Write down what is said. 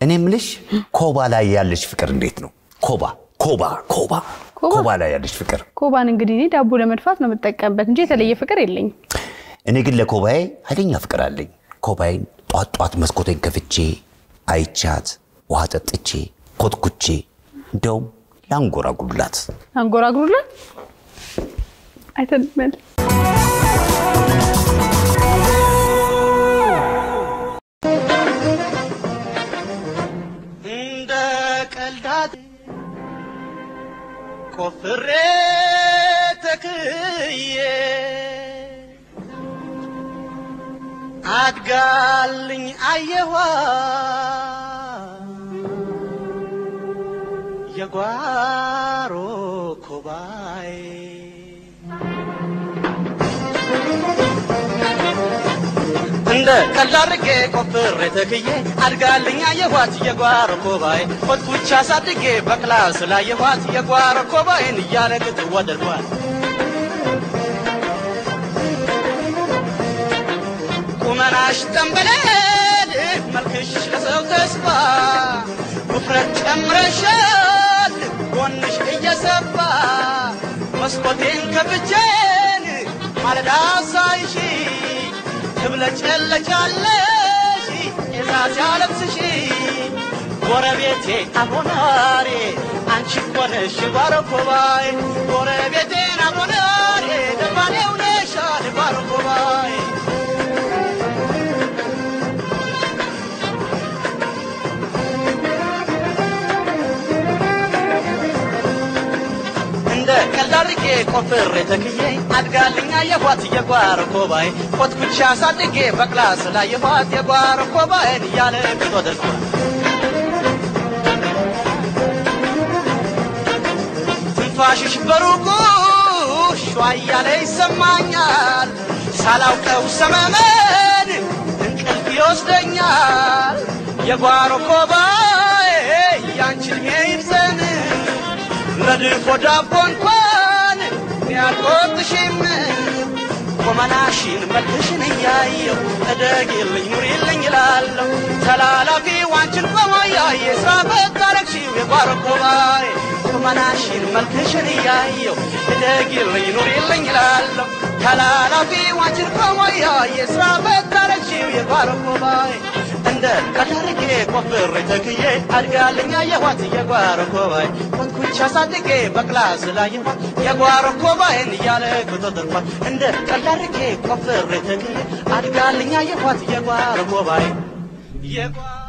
እኔ ምልሽ ኮባ ላይ ያለሽ ፍቅር እንዴት ነው? ኮባ ኮባ ኮባ ኮባ? ኮባ ላይ ያለሽ ፍቅር ኮባን እንግዲህ እኔ ዳቦ ለመድፋት ነው የምጠቀምበት እንጂ የተለየ ፍቅር የለኝም። እኔ ግን ለኮባዬ ኃይለኛ ፍቅር አለኝ። ኮባዬን ጧት ጧት መስኮቴን ከፍቼ አይቻት ውሃ ጠጥቼ ኮትኩቼ እንደውም ላንጎራጉላት አንጎራጉሩላት አይተንመል እንደ ቀልዳት ቆፍሬ ተክዬ አድጋልኝ አየኋ የጓሮ ኮባይ እንደ ቀልድ አድርጌ ቆፍሬ ተክዬ አድጋልኝ አየኋት የጓሮ ኮባይ ኮትኩቻ አሳድጌ በክላስ ላየኋት የጓሮ ኮባይን እያለቅጥ ወደድኳት ቁመናሽ ጠንበለል መልክሽ ለሰው ተስፋ ውፍረት ጨምረሻል ጎንሽ እየሰፋ መስኮቴን ከፍቼን ማለዳ ሳይሽ ትብለጨለጫለሽ ቄዛ ሲያለብስሽ ጎረቤቴ አቦናሬ አንቺ እኮ ነሽ ጓሮ ኮባይ ጎረቤቴን አቦናሬ ደባኔው ነሻል ጓሮ ኮባይ እንደ ቀልድ አድርጌ ቆፍሬ ተክዬ አድጋልኛ የኋት የጓሮ ኮባይ ኮትኩቻ አሳድጌ በክላስ ላይ የኋት የጓሮ ኮባይን እያለ ቅጦ ደርሷል። ትንፋሽሽ በሩቁ ሿ እያለ ይሰማኛል። ሳላውቀው ሰመመን እንቅልፍ ይወስደኛል። የጓሮ ኮባይ ያንቺን ይብዘን ለድፎ ዳቦ እንኳን ያልቆጥሽም ቁመናሽን መልክሽን እያየው እደግልኝ ኑሪልኝ እላለሁ ተላላፊ ዋንችን በማያየ ስራ በታረግሺው የጓሮ ኮባይ ቁመናሽን መልክሽን እያየው እደግልኝ ኑሪልኝ እላለሁ ተላላፊ ዋንችን በማያየ ስራ በታረግሺው የጓሮ ኮባይ እንደ ቀዳርጌ ቆፍሬ ተክዬ አድጋልኛ የኋት የጓሮ ኮባይ ኮትኩቻ አሳድጌ በክላስ ላይ የኋት የጓሮ ኮባይን እያለ ቁጥጥርኳት እንደ ቀዳርጌ ቆፍሬ ተክዬ አድጋልኛ የኋት የጓሮ ኮባይ የጓሮ